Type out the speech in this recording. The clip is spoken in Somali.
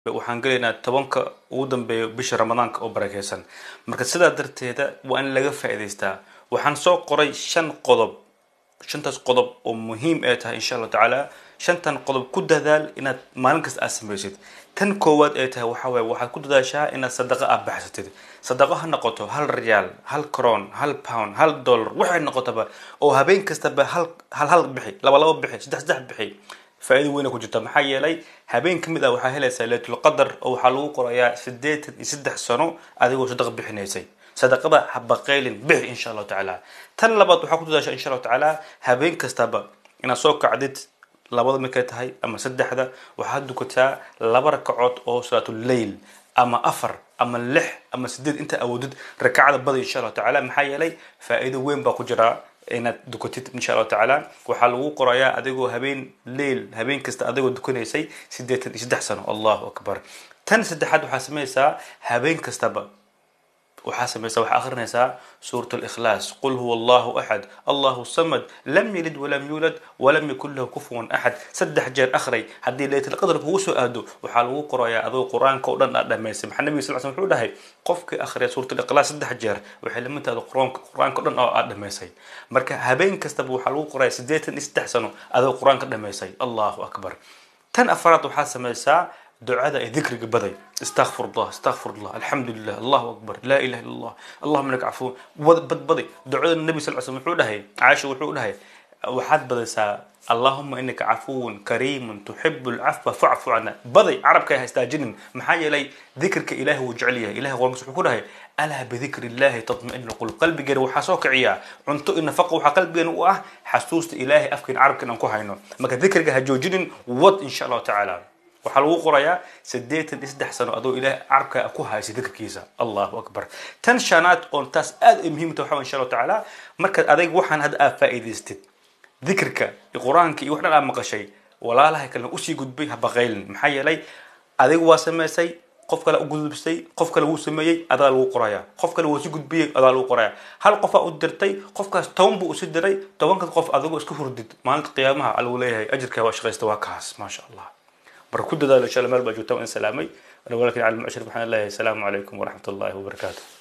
waxaan gelaynaa tobanka ugu dambeeya bisha ramadaanka oo barakeysan marka sidaa darteeda waa in laga faa'iidaystaa waxaan soo qoray shan qodob shantaas qodob oo muhiim ay tahay insha allahu tacaala shantan qodob ku dadaal inaad maalin kasta aad samaysid tan koowaad ay tahay waxa waye waxaad ku dadaashaa inaad sadaqa aad baxsatid sadaqo ha noqoto hal riyaal hal croon hal pound hal dollar waxay noqotaba oo habeen kastaba hal hal hal bixi laba laba bixi saddex saddex bixi faa'iido weyna ku jirta maxaa yeelay habeen ka mid ah waxaa helaysaa laylatul qadar oo waxaa lagu qorayaa siddeetan iyo saddex sano adigoo sadaqa bixinaysay sadaqada ha baqaylin bixi insha allahu tacaala tan labaad waxaa ku dadaashaa insha allahu tacaala habeen kastaba inaad soo kacdid labada markay tahay ama saddexda waxaad dukataa laba rakacood oo salaatuleyl ama afar ama lix ama sideed inta awoodid rakacda bada insha allahu tacaala maxaa yeelay faa'iido weyn baa ku jiraa inaad dukatid insha allahu tacaala waxaa lagu qorayaa adigoo habeen leyl habeen kasta adigoo dukanaysay siddeetan iyo saddex sano allahu akbar tan saddexaad waxaa samaysaa habeen kastaba waxaa samaysaa waxaa akhrinaysaa suurat اlikhlaas qul huwa allahu axad allahu samad lam yalid walam yuulad walam yakun lahu kufuwan axad saddex jeer akhray haddii laytlqadar kugu soo aado waxaa lagu qorayaa adoo qur-aanka o dhan aad dhamaysay maxaa nabiga sal sl wuxuu dhahay qofkii akhriya suurat likhlaas saddex jeer waxay la mid tahay qur-aanka qur-aanka o dhan oo aad dhamaysay marka habeen kastaba waxaa lagu qoraya siddeetan iyo saddex sano adoo qur-aanka dhamaysay allahu akbar tan afaraad waxaa samaysaa ducada ee dikriga baday استغفر الله استغفر الله الحمد لله الله اكبر لا اله الا الله اللهم لك عفو بدبدي دعاء النبي صلى الله عليه وسلم وحو دهي عائشه وحو دهي waxaad badaysaa allahuma inaka cafuwun kariimun tuxibu lcafwa facfu cana baday carabka ha istaajinin maxaa yeelay dikirka ilahi wuu jecel yahay ilahi qur'aankiisa wuxuu ku dhahay alaa bidikri illahi tatma'inu qulub qalbigeena waxaa soo kiciyaa cunto iyo nafaqa waxaa qalbigeena u ah xasuusta ilaahay afkeena carabkeena aan ku hayno marka dikriga ha joojinin wad insha allahu tacaala waxaa lagu qorayaa siddeetan iyo saddex sano adoo ilahay carabka ku haysa dikirkiisa allahu akbar tan shanaad oon taas aad ay muhiim tahay waxa insha allahu tacaala markaad adayg waxaan hadda aad faa'iidaystid dikirka iyo qur-aanka iyo wax dhan aad maqashay walaalaha kalena usii gudbay ha baqaylin maxaa yeelay adigu waa samaysay qof kale u gudubsay qof kale wuu sameeyey adaa lagu qorayaa qof kale wuu si gudbiyey adaa lagu qorayaa hal qofaa u dirtay qofkaas toban buu usi diray tobanka qof adigoo isku hurdid maalinta qiyaamaha alagu leeyahay ajirkaa waa shaqaysta waa kaas maasha allah marka ku dadaalo insha allah meel baa joogta waan salaamay ana walaalkin cali mucshir waxaan leeyahay asalaamu calaykum waraxmat ullahi wabarakaatu